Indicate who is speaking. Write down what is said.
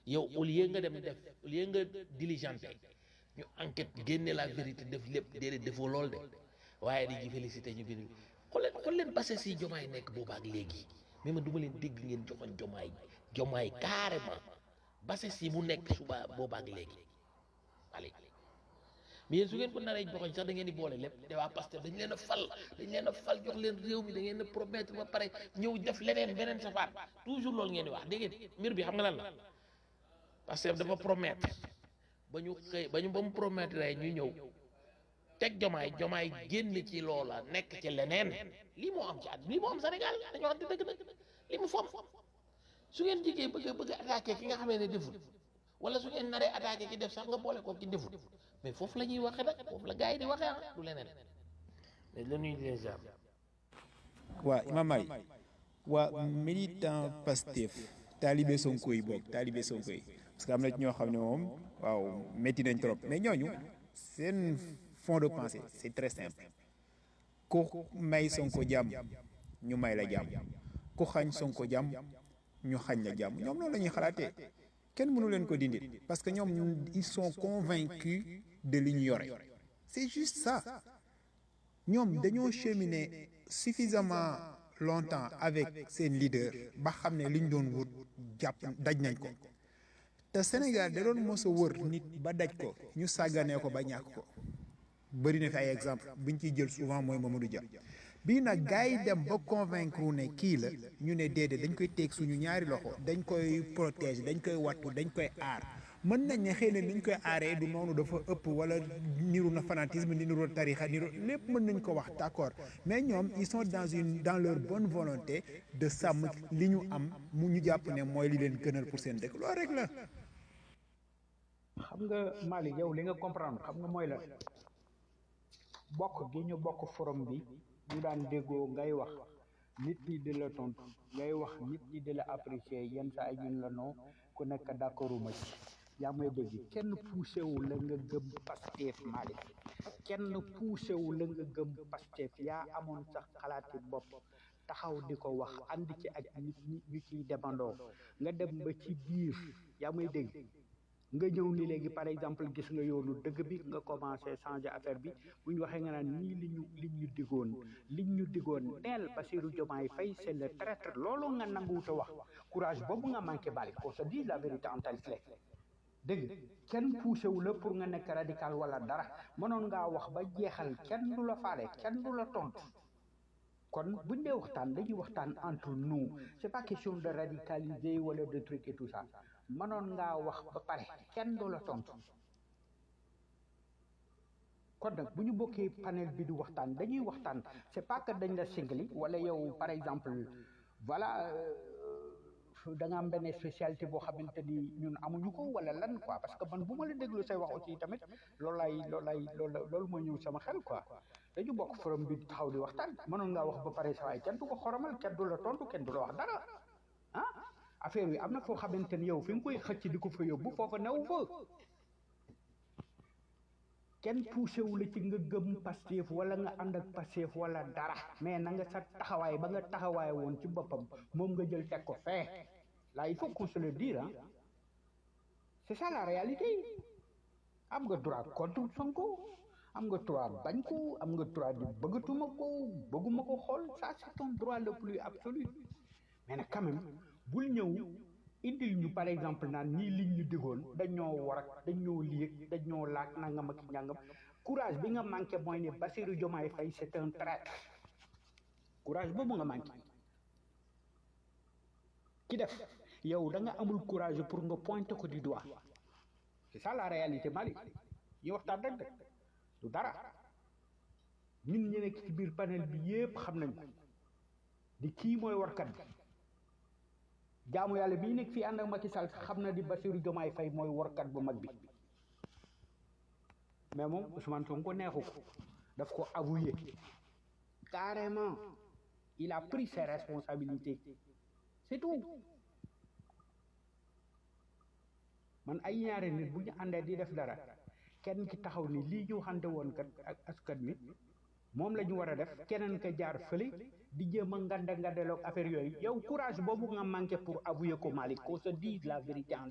Speaker 1: yow au lieu nga dem def au lieu nga diligenté ñu enquête génne la vérité def lépp déedéet defoo lool de waaye di ji félicité ñu bind xool leen xool leen base si jomaay nekk boobaak léegi mais man du ma leen dégg ngeen joxoon jomaay jomaay carrément base si mu nekk suba boobaak léegi allez mais yéen su ngeen ko naree joxoñ sax da ngeen di boole lépp te waa Pastef dañ leen a fal dañ leen a fal jox leen réew mi da ngeen a promettre ba pare ñëw def leneen beneen safaat toujours loolu ngeen di wax dégg ngeen mbir bi xam nga lan la Pastef dafa promettre ba ñu xëy ba ñu ba mu promettre ñu ñëw teg jomaay jomaay génn ci loola nekk ci leneen lii moo am ci at lii moo am Sénégal dañoo xam te dëgg nag li mu fom su ngeen jigee bëgg bëgg attaqué ki nga xamee ne deful wala su ngeen naree attaqué ki def sax nga boole ko ki deful mais foofu la ñuy waxee nag foofu la gars yi di waxee ah du leneen mais la ñuy déjà
Speaker 2: waa Imam Mari waa militant Pastef taalibe Sonko yi boog taalibe Sonko yi parce que am na ci ñoo xam ne moom waaw métti nañ trop mais ñooñu seen fond de pensée c'est très simple ku may Sonko jàmm ñu may la jàmm ku xañ Sonko jàmm ñu xañ la jàmm ñoom loolu la ñuy xalaatee kenn mënu leen ko dindi parce que ñoom ils sont convaincus de li ñu yore c'est juste ça ñoom dañoo cheminer suffisamment longtemps avec seen leader ba xam ne li ñu doon wut jàpp daj nañ ko te Sénégal da doon mos a wër nit ba daj ko ñu sàgganee ko ba ñàkk ko bëri na fi ay exemple buñ ciy jël souvent mooy Mamadou Dia bii nag gars yi dem ba convaincre ne kii la ñu ne déedéet dañ koy teeg suñu ñaari loxo dañ koy protéger dañ koy wattu dañ koy aar mën nañ ne xëy na niñ koy aaree du noonu dafa ëpp wala niru na fanatisme ni niru tarixa niru lépp mën nañ ko wax d'accord mais ñoom ils sont dans une dans leur bonne volonté de sàmm li ñu am mu ñu jàpp ne mooy li leen gënal pour seen dëkk loolu rek la
Speaker 3: xam nga Malick yow li nga comprendre xam nga mooy la bokk gi ñu bokk forum bi ñu daan déggoo ngay wax nit ñi di la tontu ngay wax nit ñi di la apprécier yenn saa yi ñun la non ku nekk d'accorduma ci yaa may dégg kenn poussé wu la nga gëm Pastef Malick kenn poussé wu la nga gëm Pastef yaa amoon sax xalaati bopp taxaw di ko wax ànd ci ak nit ñi ñu ciy demandoo nga dem ba ci biir yaa may dégg nga ñëw ni léegi par exemple gis nga yoonu dëgg bi nga commencé changer affaire bi bu ñu waxee nga naan nii li ñu li ñu digoon li ñu digoon neel Bassirou Diomaye Faye c'est le traître loolu nga nanguwut a wax courage boobu nga manqué bali qu'on se dise la vérité en tel fait dégg nga kenn poussé wu la pour nga nekk radical wala dara mënoon ngaa wax ba jeexal kenn du la faale kenn du la tontu kon buñ dee waxtaan dañuy waxtaan entre nous c'est pas question de radicaliser wala de truc et tout ça mënoon ngaa wax ba pare kenn du la tontu kon nag bu ñu bokkee panel bi di waxtaan dañuy waxtaan c'est pas que dañ la singli wala yow par exemple voilà da nga am benn spécialité boo xamante ni ñun amuñu ko wala lan quoi parce que man bu ma la déglu say wax aussi tamit loolu lay loolu lay loolu loolu mooy ñëw sama xel quoi dañu bokk forum bi taxaw di waxtaan mënoon ngaa wax ba pare sa waay kenn du ko xoromal kenn du la tontu kenn du la wax dara ah affaire yi am na foo xamante ni yow fi nga koy xëcc di ko fa yóbbu foofa new fa kenn poussé wu la ci nga gëm Pastef wala nga ànd ak Pastef wala dara mais na nga sa taxawaay ba nga taxawaay woon ci boppam moom nga jël teg ko fee là il faut qu'on se le dise ah c'est ça la réalité am nga droit contre Sonko am nga droit bañ ko am nga droit di bëggatuma ko bëgguma ko xool ça c'est ton droit le plus absolu mais nag quand même bul ñëw indil ñu par exemple naan ñii liñ ñu digoon dañoo war ak dañoo lieg dañoo laaj nangam ak njàngam courage bi nga manqué mooy ne Bassirou Diomaye Faye c'est un traître courage boobu nga manqué ki def yow da nga amul courage pour nga pointer ko du doigt c'est ça la réalité Malick yi waxtaan rek de du dara ñun ñu nekk ci biir panel bi yépp xam nañ ko di kii mooy warkat bi jaamu yàlla bii nekk fii ànd ak Macky Sall xam na di Bassirou Diomaye Faye mooy warkat bu mag bi mais moom Ousmane Sonko neexu ko daf ko avoué carrément il a pris ses responsabilités c'est tout man ay ñaari nit bu ñu àndee di def dara kenn ki taxaw ni lii ñu waxante woon kat ak askan wi moom la ñu war a def keneen ka jaar fële di jéem a ngande ngandeloog affaire yooyu yow courage boobu nga manqué pour avouer ko Malick qu'on se dise la vérité en